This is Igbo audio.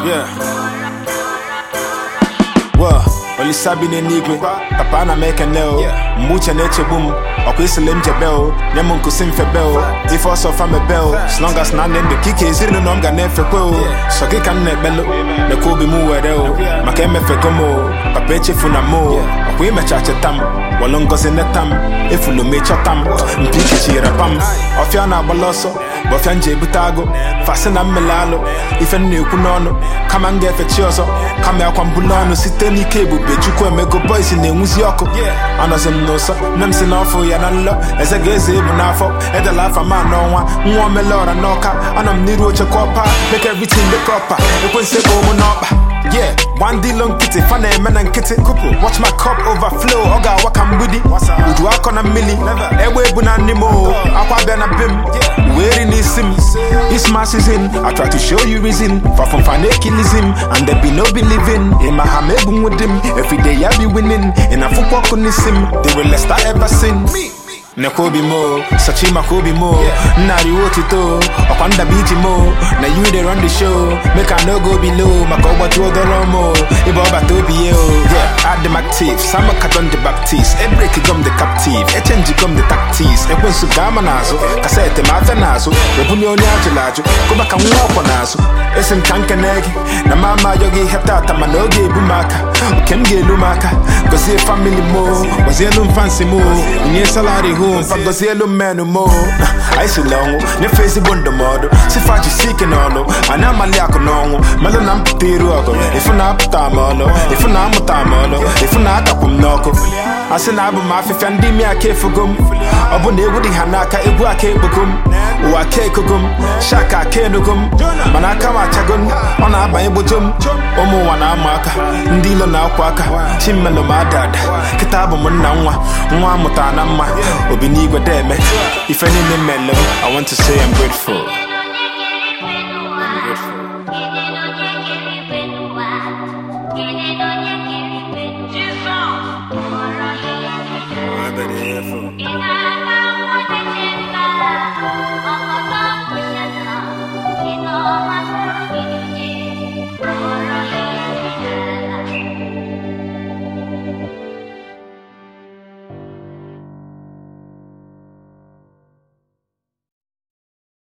Yeah. Well, olisa bi n'eluigwe papa ana m ekene o mgbe uche na-echegbu m ọkwa isile m jebe o nye m nkusi mfebe o ife ọsọ fa mebe o slongas na ndị ndụ ka ike ezinụlọ m ga na-efekwe o sọ gị ka m na-ekpelu lekwa obi m were o maka emefego m o papa echefuna m o ọkwa imecha cheta m welu ngozi neta m efulu m ịchọta m mpi ikichighara pa m ọfịa na-agbala ọsọ bụ ọfịa m ji ebute agụ fasị na mmele alụ ife m na-ekwu n'ọnụ kama m ga-efe chi ọzọ kama akwa mbụ n'ọnụ site n'ike ebube chukwu emego boys na-enwuzi ọkụ anọzi m n'ụsọ nne m si n'ọfụ ya na nlọ eze ga-eze ebu n'afọ edela afa ma n'ọnwa nwa omele ọra n'ọka anọ m n'iru oche kọpa make everything dị proper ekwensu ebe ụmụ n'ọkpa Yeah, one deal on kitty, fan eme na nkịtị Watch my cup overflow, ọ ga-awa ka mgbidi Udu akọ na mmili, egbe ebu na nne m o Akwa bịa na bim, weri n'isi m It's my season, I try to show you reason Far from fanakilism, and there be no believing In my ham ebu with him, every day I be winning In a football kunisim, the realest I ever seen nekwa obi mo sachi maka obi mo nnarị otito ọkwa ndaba iji mo na you dey run the show make I no go below maka ụbọchị odoro mo ịba ọbata obi ye o yeah adị m active sama katon the baptist ebreki gom the captive echenji gom the tactics ekwensu ga-ama n'azụ kaseti ma afịa n'azụ ebunye onye ajụrụ ajụ gụba ka nwa ọkwọ n'azụ esi m ka nkene gị na ma ama ayọ gị ihe tata mana oge ebu m aka oke m ga-elu m aka gozie famili mo gọzielu m fansi mo nye salari hụ mfa gọzielu m menụ mo anyị sila ọnwụ nyefe ezigbo ndụmọdụ sifa jisi ike n'ọlụ anyị amali akụ n'ọnwụ melụ na mpụta iru ọgụ ifu na apụta m ọlụ ifu na amụta m ọlụ ifu na akapụ m n'ọkụ a sị na abụ m afịfịa ndị imi aka efugo m ọ bụ na egwu dị ha n'aka egwu aka ekpogo m ụwa aka ekogo m shaka aka enugo m mana aka m achago m ọ na-abanye gbojo m ụmụ ụwa na-amụ aka ndị ilo na-akwa aka chimmelụ m ada ada kịta abụ m nna nwa nwa amụtara na mma obi n'igwe deme ife niile mmele m I want to say I'm grateful Thank you.